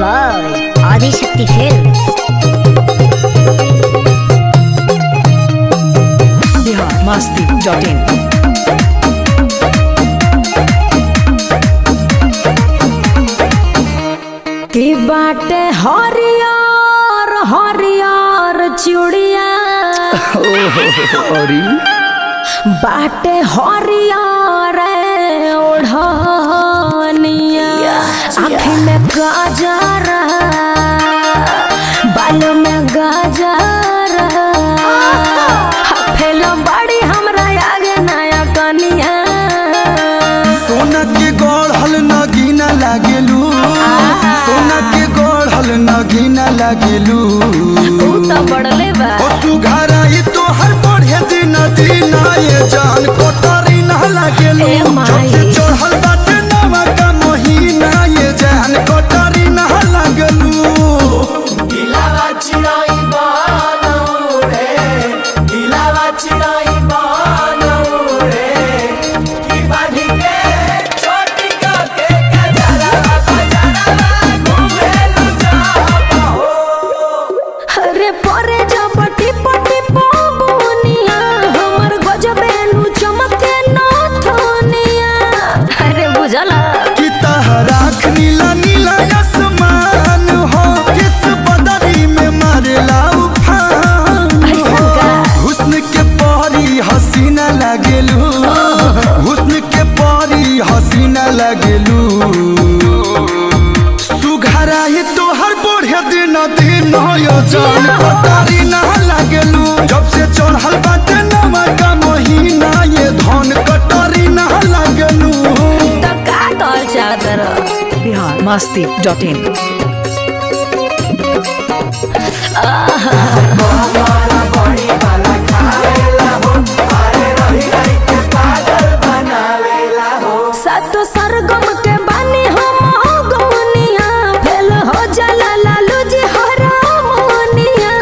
by Adishakti Films. biharmasti.in की बाटे हरियर हरियर चूड़िया अरे बाटे हरियर ओढ़निया आँखी में गाजर बाल में गाजर फेलो बड़ी हमरा आगे नया कनिया सोना के गढ़ल नगीना लागेलू सोना के गढ़ल नगीना लागेलू तू तो बड़ले बा ओ सुघाराई तोहर बढ़े दिन दिन ये जान कोटरी ना लागेलू ए माई। जब से चढ़ल बाटे नवा का महीना ये जान कोटरी ना लागेलू Ilava chirai bana ure, ilava chirai bana ure, ki bani ke choti ka ke kajara kajara घूमे लू जाबा हो अरे परे जपटी पटी पबुनिया हमर गजबे नु चमके नथुनिया अरे बुझला कि तहराख नीला नीला आसमान हो किस बदरी में मारेला उफान ऐसन का हुस्न के परी हसीना लागेलू हुस्न के परी हसीना लागेलू सुघराई तोहर बढ़े दिन दिन हो जान पतारी ना लागेलू जब से चढ़ल बाटे नवा का महीना ये धन कटरी ना लागेलू तो का कहल चादर biharmasti.in सातो सरगम के बानी हम गौनिया फेल हो जाला लालू जी हरामोनिया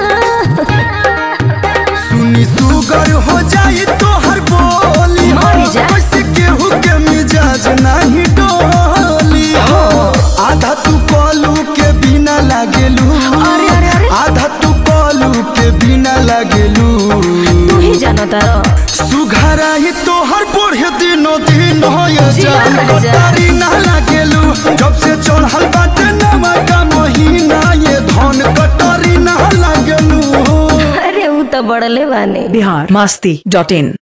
सुनी सुगर हो जाई तोहर बोली हो मर जा। कैसे केहू के मिजाज नहीं डोली हो आधा तू कलू के बिना लागेलू अरे, अरे, अरे। आधा तू कलू के बिना लागेलू तू ही जानो तारो सुघरा ही तोहर बढ़े दिनो दिन हो ये जिया जान कर जा। कटारी ना लागेलू जब से चढ़ल बाटे नवा का महीना ये धन कटारी ना लागेलू अरे ऊ तो बड़ले बानी biharmasti.in